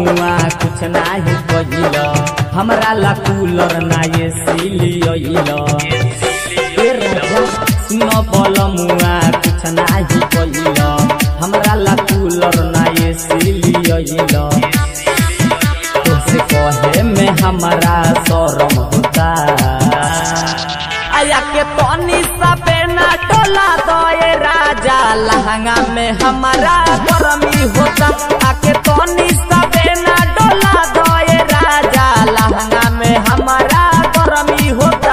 मुआ कुछ नाही कहिल हमरा ला कूलर ना ये सिलियल ए राजा सुन बल मुआ कुछ नाही कहिल हमरा ला कूलर ना ये सिलियल तुझसे कहे में हमारा शरम होता आया के तनी सबे ना टोला दोए राजा लहंगा में हमारा गरमी होता आके तनी सबे ना डोला दोए राजा लहंगा में हमारा गरमी होता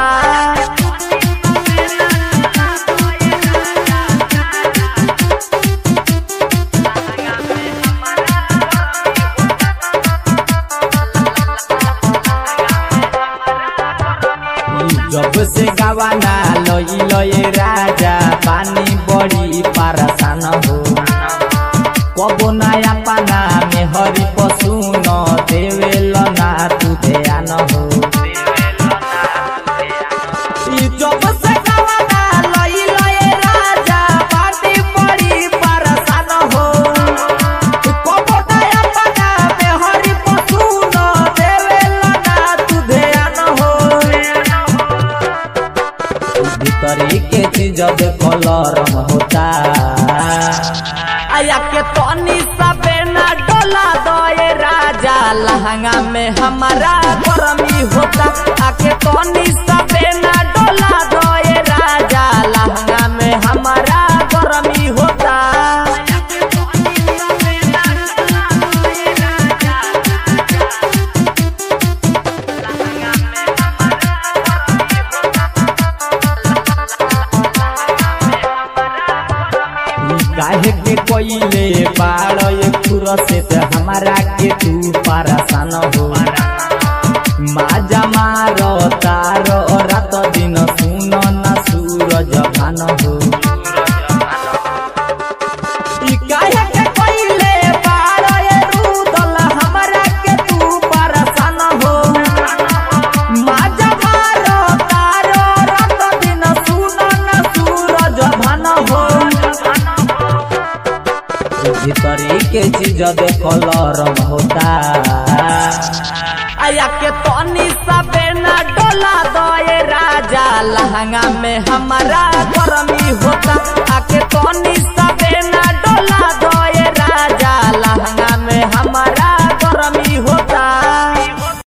जब से गवाना लई लए राजा पानी बड़ी पारसान हो कबो नया पाना में हरि पशु न देवेल ना तू ध्यान हो ई जब से गवाना लई लए राजा पानी बड़ी पारसान हो कबो नया पाना में हरि पशु न देवेल ना तू ध्यान हो भीतरी के चीज कलर होता आया के तनी सबे ना डोला दोए राजा लहंगा में हमारा गरमी होता आके तनी सबे ना डोला दोए राजा लहंगा में हमारा गरमी होता काहे के कोइले बाड़ ये खुर से त हमारा के तू परेशान हो माजा मार तार रात दिन सुन न सूरज भान हो ई काहे के कोइले बाड़ ये रुदल हमारा के तू परेशान हो माजा मार तार रात दिन सुन न सूरज भान हो भीतरी के चीज कलर होता आया के तनी सबे ना डोला दोए राजा लहंगा में हमारा गरमी